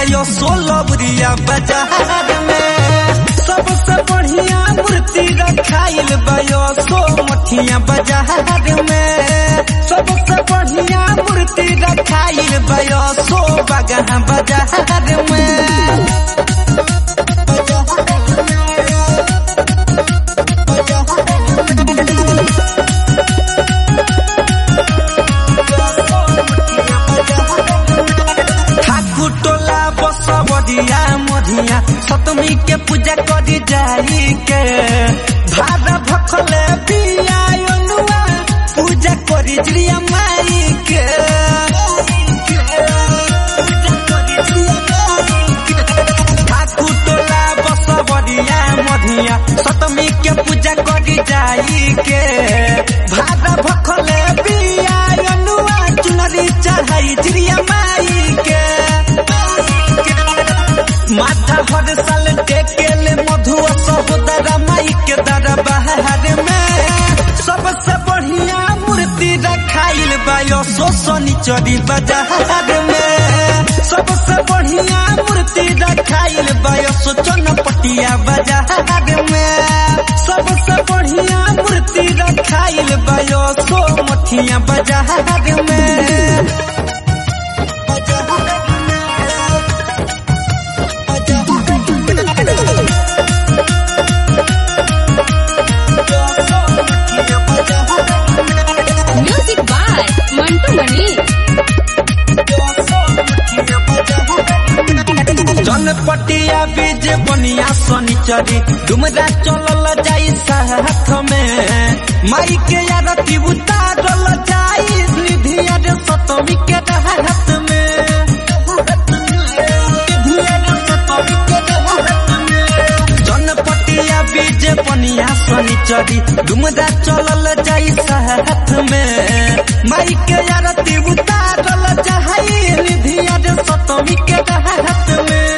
bio सोलह बुरिया बाजार में सबसे बढ़िया मूर्ति रखाइल बायो सो मठिया बाजार में सबसे बढ़िया मूर्ति रखाइल बायो सो बगहा बाजार में ठाकुर टोला बसवरिया मधिया सतमी के पूजा करी जाई के भादा भखले पिया अनुआ पूजा करी जिया माई के ठाकुर टोला बसवरिया मधिया सतमी के पूजा करी जाई के भादा भखले पिया अनुआ चुनरी चढ़ाई जिया माई के माथा हर साल टेकेले मधुआ सहोदरा माई के दरबार में सबसे बढ़िया मूर्ति रखाइल बायो सोसनी चरी बाजार में सबसे बढ़िया मूर्ति रखाइल बायो सोचन पटिया बाजार में सबसे बढ़िया मूर्ति रखाइल बायो सो मठिया बाजार में म्यूजिक बाय मंटू मनी जनपटिया बीज बनिया शनिचरी डुमरा चलल जाई साथ में माई के आरती उतारल जाई निधिया रे सतमी के हाथ में जनपटिया बीज बनिया शनिचरी डुमरा चलल जाई साथ में माई के आरती उतारल जाई निधिया रे सतमी के हाथ में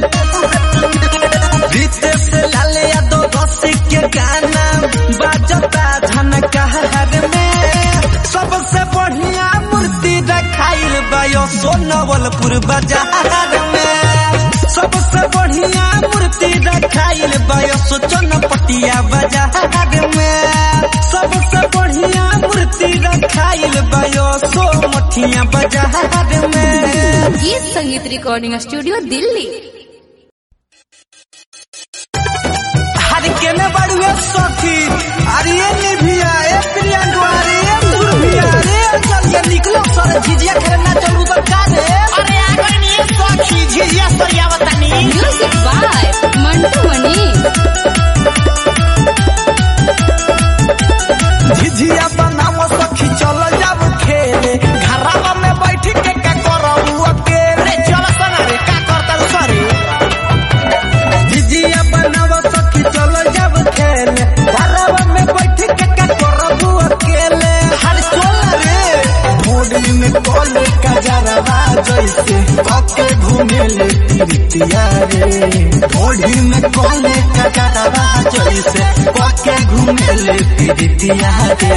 रितेश लाल यादव रसिक के गाना बाजता झनकार में सबसे बढ़िया मूर्ति रखाइल बायो सोनवलपुर बाजार में सबसे बढ़िया मूर्ति रखाइल बायो सोचनपटिया बाजार में सबसे बढ़िया मूर्ति रखाइल बायो सो मठिया बाजार में गीत संगीत रिकॉर्डिंग स्टूडियो दिल्ली हर के में बड़ुए सखी अरे ये निभिया ए प्रियंका अरे ये सुरभिया अरे चल ये निकलो सर झिझिया खेलना चलू तो का रे अरे आगे नहीं सखी झिझिया सरिया बतानी म्यूजिक बाय मंटू मनी झिझिया बनाओ सखी चल जाब खेले घरवा में बैठ के का करबू अकेले अरे चल सना रे का करता सरे झिझिया बनाओ सखी चल जाब खेले घरवा में बैठ के का करबू अकेले हर चल रे भोरी में कोले का जरवा जैसे पके घूमे ले तिरतिया रे भोरी में कोले का जरवा जैसे पके घूमे ले तिरतिया रे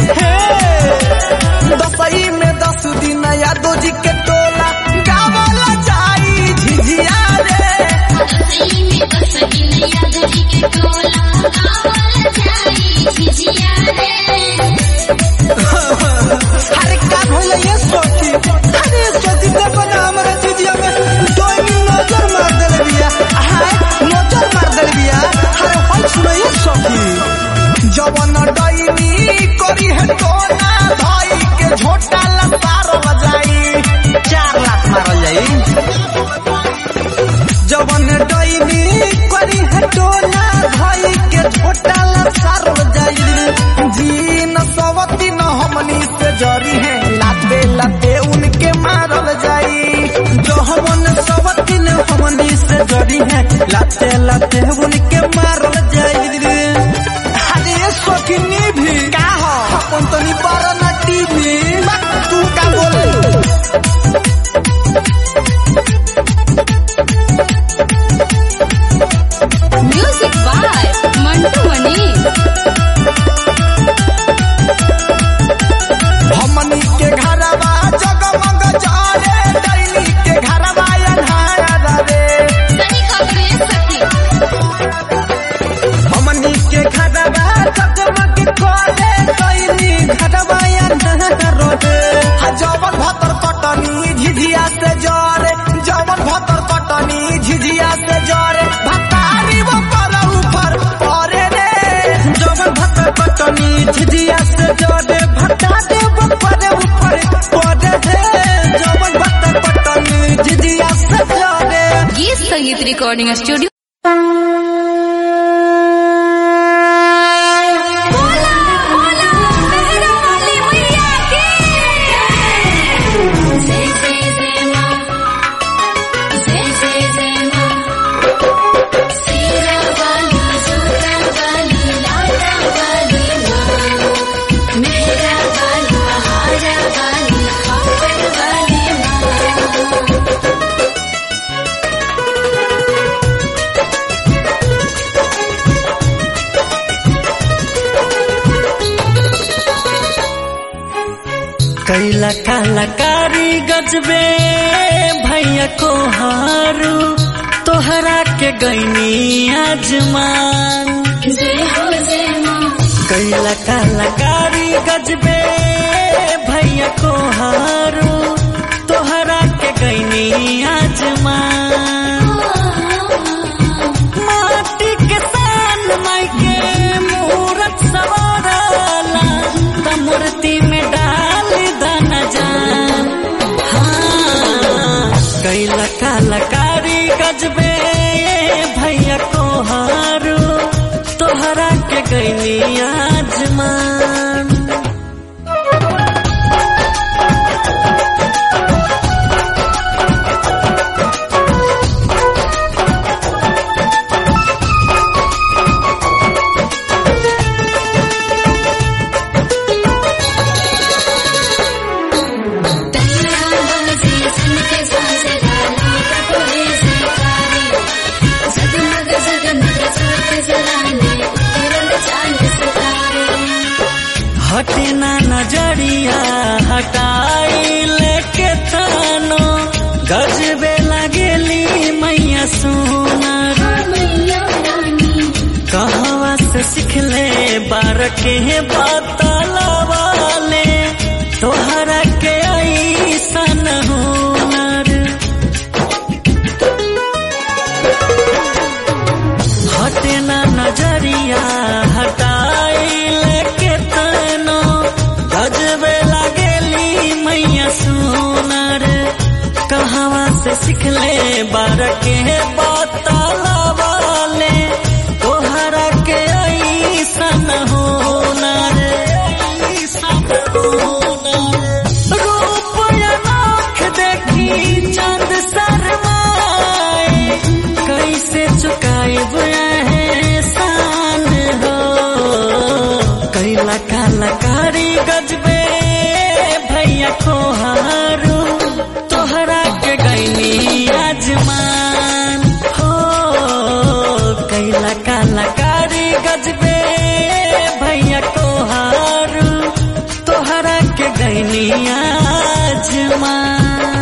दसई में दस दिन यादव जी के टोला गावला जाई झिझिया रे अरे का भइल ये सोची अरे सोची ते बना हमरा झिझिया में दो नजर मार देले बिया हाय नजर मार देले बिया अरे होय सुनो ये सोची जवन डईनी करी है टोना भाई के झोटा लसार बजाई चार लाख मारल जाई जवन डईनी करी है टोना भाई के झोटा लसार बजाई जी न सवती न हमनी से जरी है लाते लाते उनके मारल जाई जो हमन सवती न हमनी से जरी है लाते लाते उनके मारल जाई अरे ये शौकीनी भी का हो अपन तो नहीं पारा ना टीवी तू का बोले म्यूजिक बाय मंटू मनी हमनी के घरवा जगमग जारे दैनी के घरवा अन्हार झिझिया से जोड़े भटा दे ऊपर ऊपर पड़े हे जवन बट पटनी झिझिया से जोड़े गीत संगीत रिकॉर्डिंग स्टूडियो कैला कलाकारी गजबे भैया को हारू तोहरा के गैनी आजमान कैला कलाकारी गजबे भैया को हारू तोहरा के गैनी आजमान माटी के सान माई के मूरत सवारला त मूर्ति में डाल दन जान हाँ कैला कलाकारी गजबे भैया को हारू तोहरा के गैनी आजमान हटे ना नजरिया हटाई लेके थानो गजबे लगेली मैया सोनार कहवा से सिखले बार के बतलवाले तोहरा के ऐसन हुनर हटे ना नजरिया हटाई लेके तनो गजबे लगेली मैया सोनार कहवा से सिखले बार के बतलवाले तोहरा के ऐसन होनर ऐसन होनर रूप अनोख देखी चंद शर्माए कैसे चुकाएब एहसान हो कैला कलाकारी गजबे भैया को हारू तोहरा के गैनी आजमान हो कैला कलाकारी गजबे भैया को हारू तोहरा के गैनी आजमान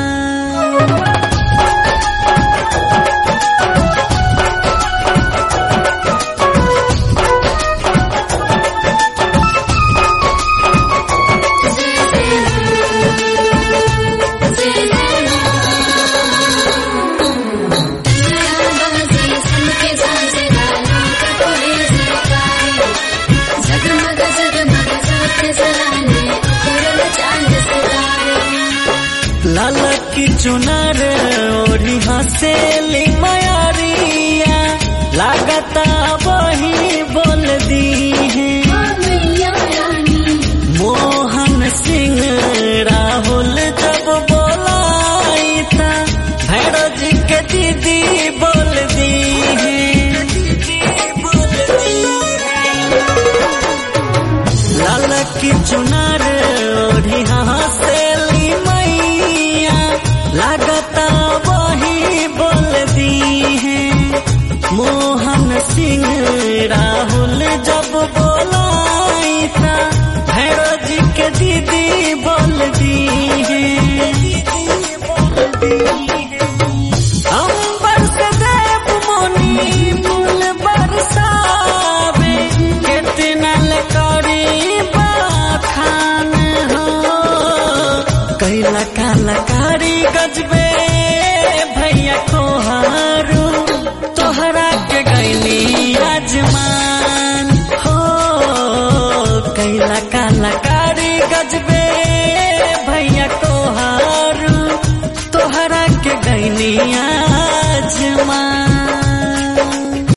लाल की चुनर ओढ़ी हसेली मयारिया लागता वही बोल दी है मोहन सिंह राहुल जब बोलाई था भैरव जी के दीदी बोल दी है लाल की चुनर ओढ़ी हसेली मैया लागता वही बोल दी है मोहन सिंह राहुल जब बोलाई था भैरव जी के दीदी बोल दी है अंबर से देव मुनि फूल बरसावे कितना लकारी बाखान हो कैला कलाकारी गजबे भैया को हारू तोहरा के गैली आज गजबे भैया तोहार तोहरा के गैनिया जमा